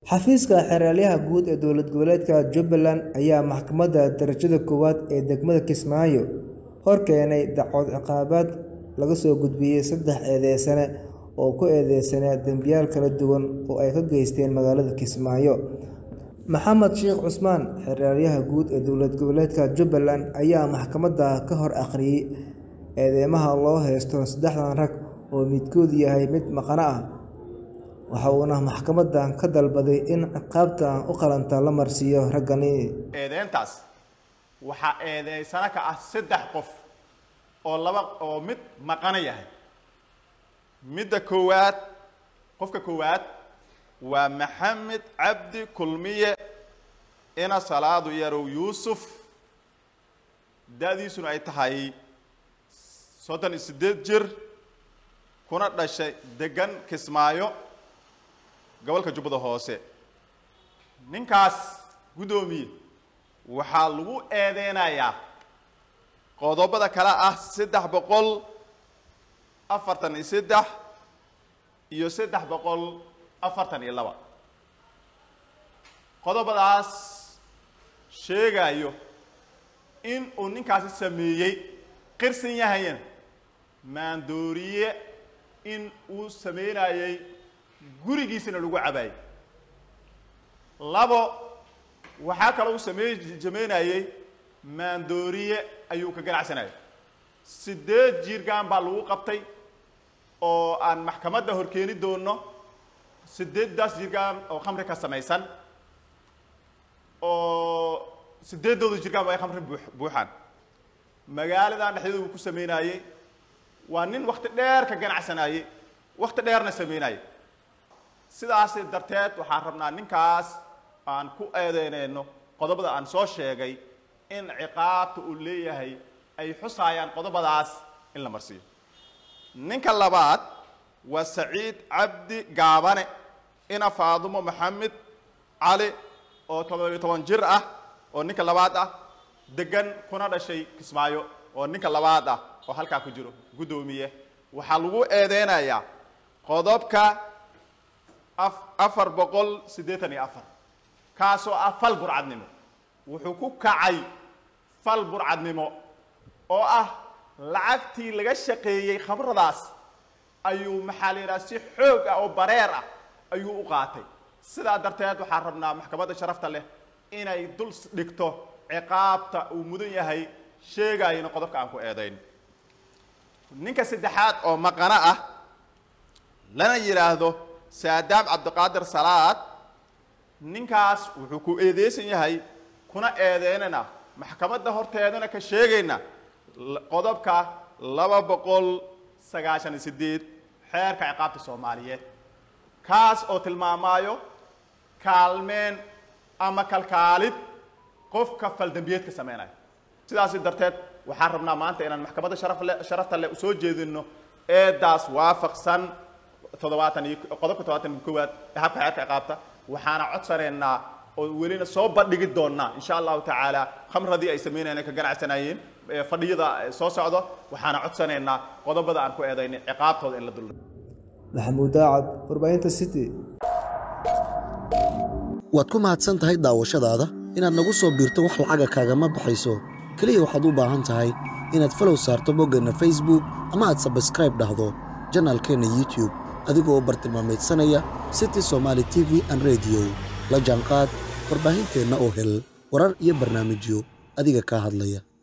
Xafiiska Xeraalyaha Guud ee Dowlad Goboleedka Jubbaland ayaa Maxkamadda Darajada Koowaad ee degmada Kismaayo hor keenay dacwad ciqaabeed laga soo gudbiyay saddex eedeysane oo ku eedeysnaa dambiyaal kala duwan oo ay ka geysteen magaalada Kismaayo. Maxamed Sheikh Cusmaan, Xeraalyaha Guud ee Dowlad Goboleedka Jubbaland, ayaa maxkamadda ka hor akhriyay eedeymaha loo haysto saddexdan rag oo midkood yahay mid maqane ah, waxa uuna maxkamadda ka dalbaday in ciqaabta u qalanta la marsiiyo raggani. eedeyntaas waxaa eedeysana ka ah saddex qof oo laba oo mid maqana yahay midda koowaad qofka koowaad waa maxamed cabdi kulmiye ina salaadu yarow yuusuf da-diisuna ay tahay soddon iyo siddeed jir kuna dhashay degan kismaayo gobolka jubbada hoose ninkaas guddoomiye waxaa lagu eedeynayaa qodobada kale ah saddex boqol afartan iyo saddex iyo saddex boqol afartan iyo laba qodobadaas sheegayo in uu ninkaasi sameeyey qirsan yahayan maandooriye in uu sameynayay gurigiisana lagu cabaayey labo waxaa kaloo uu samey sameynayey maandooriye ayuu ka ganacsanayay siddeed jiirgaan baa lagu qabtay oo aan maxkamadda horkeeni doono siddeeddaas jiirgaan oo khamri ka samaysan oo siddeeddooda jirgaan ay khamri buu buuxaan magaaladan dhexdeeda uu ku sameynayey waa nin wakti dheer ka ganacsanayey wakti dheerna sameynayey sidaas darteed waxaan rabnaa ninkaas aan ku eedeyneyno qodobada aan soo sheegay in ciqaabta uu leeyahay ay xusaayaan qodobadaas in la marsiiyo ninka labaad waa saciid cabdi gaabane ina faadumo maxamed cali oo todobiyo toban jir ah oo ninka labaad ah degan kuna dhashay kismaayo oo ninka labaad ah oo halkaa ku jiro guddoomiye waxaa lagu eedeynayaa qodobka afar boqol siddeetan iyo afar kaasoo ah fal burcadnimo wuxuu ku kacay fal burcadnimo oo ah lacagtii laga shaqeeyey khamradaas ayuu maxaa la yidhaha si xoog ah oo bareer ah ayuu u qaatay sidaa darteed waxaan rabnaa maxkamadda sharafta leh inay dul dhigto ciqaabta uu mudan yahay sheegayna qodobka aan ku eedayn ninka saddexaad oo maqano ah lana yidhaahdo saadaam cabdiqaadir salaad ninkaas wuxuu ku eedeysan yahay kuna eedeynana maxkamadda horteedana ka sheegayna qodobka laba boqol sagaashan iyo siddeed xeerka ciqaabta soomaaliyeed kaas oo tilmaamaayo kaalmeen ama kalkaalid qofka faldambiyeedka sameynaya sidaasi darteed waxaan rabnaa maanta inaan maxkamadda sharafle sharafta leh usoo jeedino eedaas waafaqsan toddobaatan iyo qodobka toddobaatan iyo koowaad ee habka xeerka ciqaabta waxaana codsanaynaa oo welina soo bandhigi doonaa insha allahu tacaala khamradii ay sameynayeen ka ganacsanayeen fadhiyada soo socdo waxaana codsanaynaa qodobada aan ku eedaynay ciqaabtooda in la dul Maxamuud Daacad, warbaahinta City. waad ku mahadsan tahay daawashadaada inaad nagu soo biirto wax lacaga kaagama baxayso keliya waxaad u baahan tahay inaad falow saarto boggeenna facebook ama aad sabskraib dhahdo janaalkeenna youtube adigoo bartilmaameedsanaya city somaali t v an rediyo la jaanqaad warbaahinteenna oo hel warar iyo barnaamijyo adiga kaa hadlaya